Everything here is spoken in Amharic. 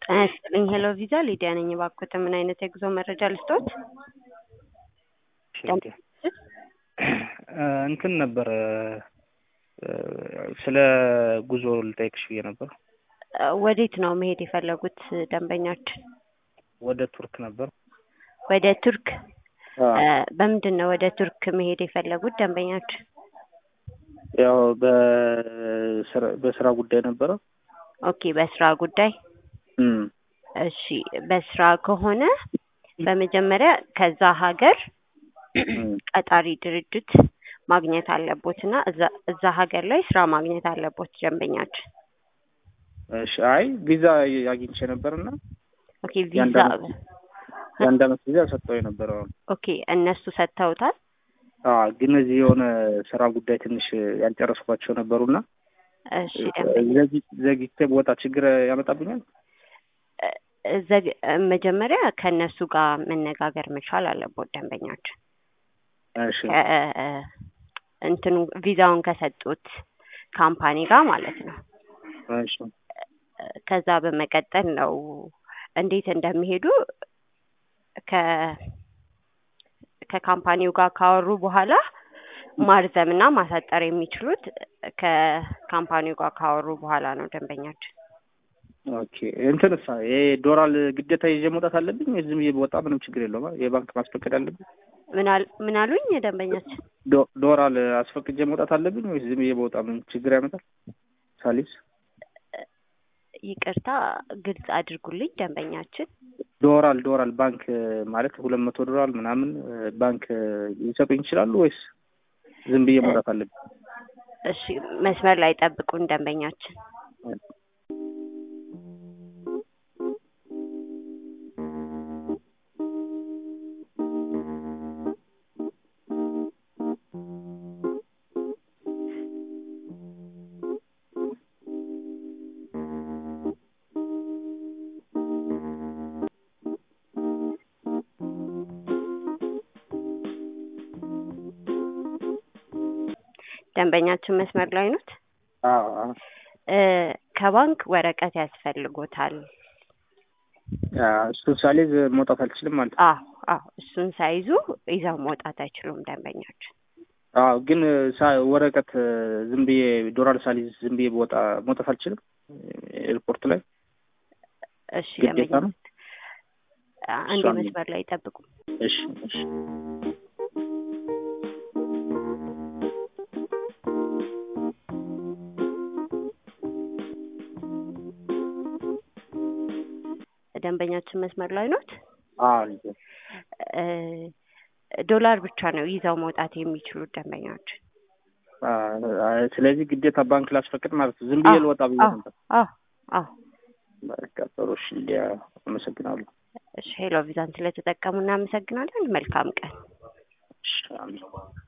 ጤና ይስጥልኝ ሄሎ ቪዛ ሊዲያ ነኝ። እባክዎት ምን አይነት የጉዞ መረጃ ልስጥዎት? እንትን ነበረ ስለ ጉዞ ልጠይቅሽ ብዬ ነበር። ወዴት ነው መሄድ የፈለጉት ደንበኛችን? ወደ ቱርክ ነበር። ወደ ቱርክ በምንድን ነው ወደ ቱርክ መሄድ የፈለጉት ደንበኛችን? ያው በስራ- በስራ ጉዳይ ነበረ። ኦኬ በስራ ጉዳይ እም፣ እሺ በስራ ከሆነ በመጀመሪያ ከዛ ሀገር እም፣ ቀጣሪ ድርጅት ማግኘት አለቦት እና እዛ እዛ ሀገር ላይ ስራ ማግኘት አለቦት ደንበኛችን። እሺ አይ ቪዛ አግኝቼ ነበርና ኦኬ ቪዛ የአንድ አመት የአንድ አመት ቪዛ ሰጥተው የነበረው ኦኬ እነሱ ሰጥተውታል። አዎ፣ ግን እዚህ የሆነ ስራ ጉዳይ ትንሽ ያልጨረስኳቸው ነበሩና እሺ ደንበኛ ዘጊ- ዘግይቼ በወጣ ችግር ያመጣብኛል። እ- ዘግ- መጀመሪያ ከእነሱ ጋር መነጋገር መቻል አለቦት ደንበኛችን። እሺ ከ- እንትኑ ቪዛውን ከሰጡት ካምፓኒ ጋር ማለት ነው። እሺ ከዛ በመቀጠል ነው እንዴት እንደሚሄዱ ከ ከካምፓኒው ጋር ካወሩ በኋላ ማርዘም እና ማሳጠር የሚችሉት ከካምፓኒው ጋር ካወሩ በኋላ ነው ደንበኛችን። ኦኬ እንትንሳ ይሄ ዶላር ግዴታ ይዤ መውጣት አለብኝ ወይ ዝም ብዬ በወጣ ምንም ችግር የለውም? አ? የባንክ ማስፈቀድ አለብኝ? ምን አል- ምን አሉኝ ደንበኛችን? ዶ- ዶላር አስፈቅጄ መውጣት አለብኝ ወይ ዝም ብዬ በወጣ ምን ችግር ያመጣል? ሳሊስ ይቅርታ ግልጽ አድርጉልኝ ደንበኛችን። ዶራል ዶራል ባንክ ማለት ሁለት መቶ ዶላር ምናምን ባንክ ሊሰጡኝ ይችላሉ ወይስ ዝም ብዬ መውጣት አለብኝ? እሺ መስመር ላይ ጠብቁን ደንበኛችን። ደንበኛችን መስመር ላይ ኖት? አዎ አዎ። እ ከባንክ ወረቀት ያስፈልጎታል። አዎ፣ እሱን ሳልይዝ መውጣት አልችልም ማለት ነው። አዎ አዎ እሱን ሳይዙ ይዘው መውጣት አይችሉም ደንበኛችን። አዎ፣ ግን ሳ- ወረቀት ዝም ብዬ ዶላር ሳልይዝ ዝም ብዬ በወጣ መውጣት አልችልም ኤርፖርት ላይ እሺ ግዴታ ደንበኛ ነው? አንድ እሷን- መስመር ላይ ጠብቁ። እሺ እሺ ደንበኛችን መስመር ላይ ኖት? አዎ ልጄ። እ ዶላር ብቻ ነው ይዘው መውጣት የሚችሉት ደንበኛችን። አ- ስለዚህ ግዴታ ባንክ ላስፈቅድ ማለት ነው። ዝም ብዬ አዎ፣ ልወጣ ብዬ አዎ ነበር። አዎ አዎ። በቃ ጥሩ እሺ፣ ሊያ አመሰግናለሁ። እሺ ሄሎ ቪዛን ስለተጠቀሙ እናመሰግናለን። መልካም ቀን። እሺ አሜን።